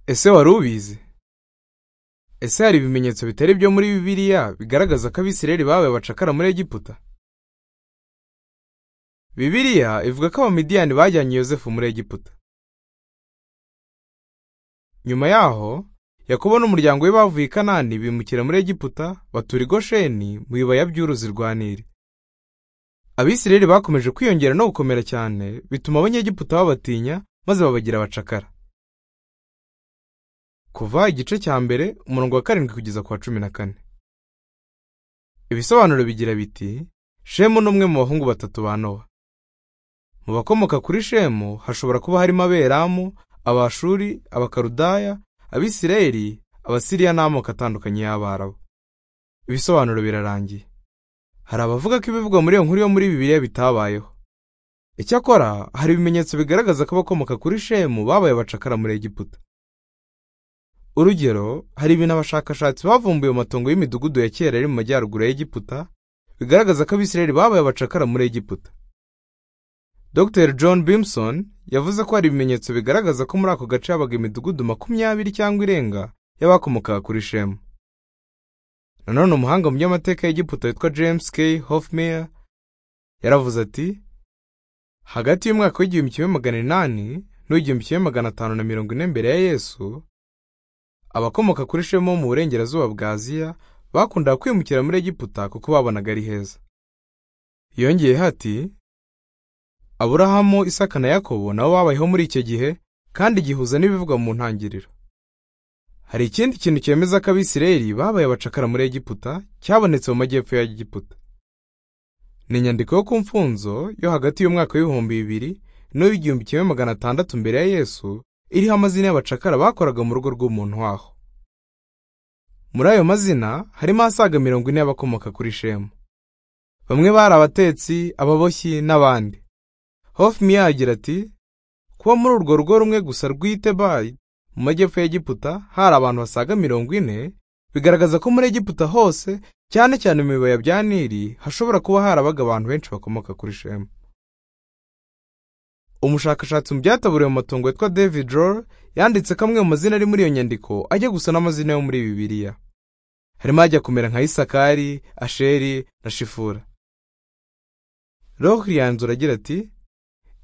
ese wari ubizi ese hari ibimenyetso bitari ibyo muri bibiliya bigaragaza ko abisirayeli babaye abacakara muri egiputa bibiliya ivuga ko abamidiyani bajyanye yosefu muri egiputa nyuma yaho yakobo n'umuryango we bavuye i kanani bimukira muri egiputa batura i gosheni mu bibaya by'uruzi rwa nili abisirayeli bakomeje kwiyongera no gukomera cyane bituma abanyegiputa babatinya maze babagira abacakara kuva igice cya mbere umurongo wa karindwi kugeza ku wa cumi na kane ibisobanuro bigira biti shemu ni umwe mu bahungu batatu ba nowa mu bakomoka kuri shemu hashobora kuba harimo aberamu abashuri abakarudaya abisirayeli abasiriya n'amoko atandukanye y'abarabu ibisobanuro birarangiye hari abavuga ko ibivugwa muri iyo nkuru yo muri bibiliya bitabayeho icyakora hari ibimenyetso bigaragaza ko abakomoka kuri shemu babaye abacakara muri egiputa urugero hari ibintu abashakashatsi bavumbuye mu matongo y'imidugudu ya kera ari mu majyaruguru ya egiputa bigaragaza ko abisirayeli babaye abacakara muri egiputa dr john bimson yavuze ko hari ibimenyetso bigaragaza ko muri ako gace habaga imidugudu makumyabiri cyangwa irenga y'abakomokaga kuri shemu nanone umuhanga mu by'amateka y'egiputa witwa james k hofmeyer yaravuze ati hagati y'umwaka w'igihumbi kimwe magana inani n'uw'igihumbi kimwe magana atanu na mirongo ine mbere ya yesu abakomoka kuri shemu bo mu burengerazuba bwa aziya bakundaga kwimukira muri egiputa kuko babonaga ari heza yongeyeho ati aburahamu isaka na yakobo nabo babayeho muri icyo gihe kandi gihuza n'ibivugwa mu ntangiriro hari ikindi kintu cyemeza ko abisirayeli babaye abacakara muri egiputa cyabonetse mu majyepfo ya egiputa ni inyandiko yo ku mfunzo yo hagati y'umwaka w'ibihumbi bibiri n'uw'igihumbi kimwe magana atandatu mbere ya yesu iriho amazina y'abacakara bakoraga mu rugo rw'umuntu waho muri ayo mazina harimo asaga mirongo ine y'abakomoka kuri shemu bamwe bari abatetsi ababoshyi n'abandi hofmiya agira ati kuba muri urwo rugo rumwe gusa rw'itebayi mu majyepfo y'egiputa hari abantu basaga mirongo ine bigaragaza ko muri egiputa hose cyane cyane mu bibaya bya nili hashobora kuba harabaga abantu benshi bakomoka kuri shemu umushakashatsi mu byataburiwe mu matongo witwa david roll yanditse ko amwe mu mazina ari muri iyo nyandiko ajya gusa n'amazina yo muri bibiliya harimo ajya kumera nka isakari asheri na shifura rohri yanzura agira ati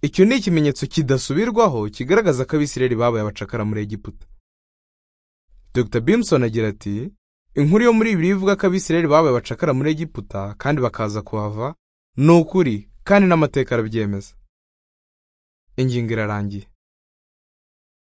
icyo ni ikimenyetso kidasubirwaho kigaragaza ko abisirayeli babaye abacakara muri egiputa dr bimson agira ati inkuru yo muri bibiliya ivuga ko abisirayeli babaye abacakara muri egiputa kandi bakaza kuhava ni ukuri kandi n'amateka arabyemeza ingingo irarangiye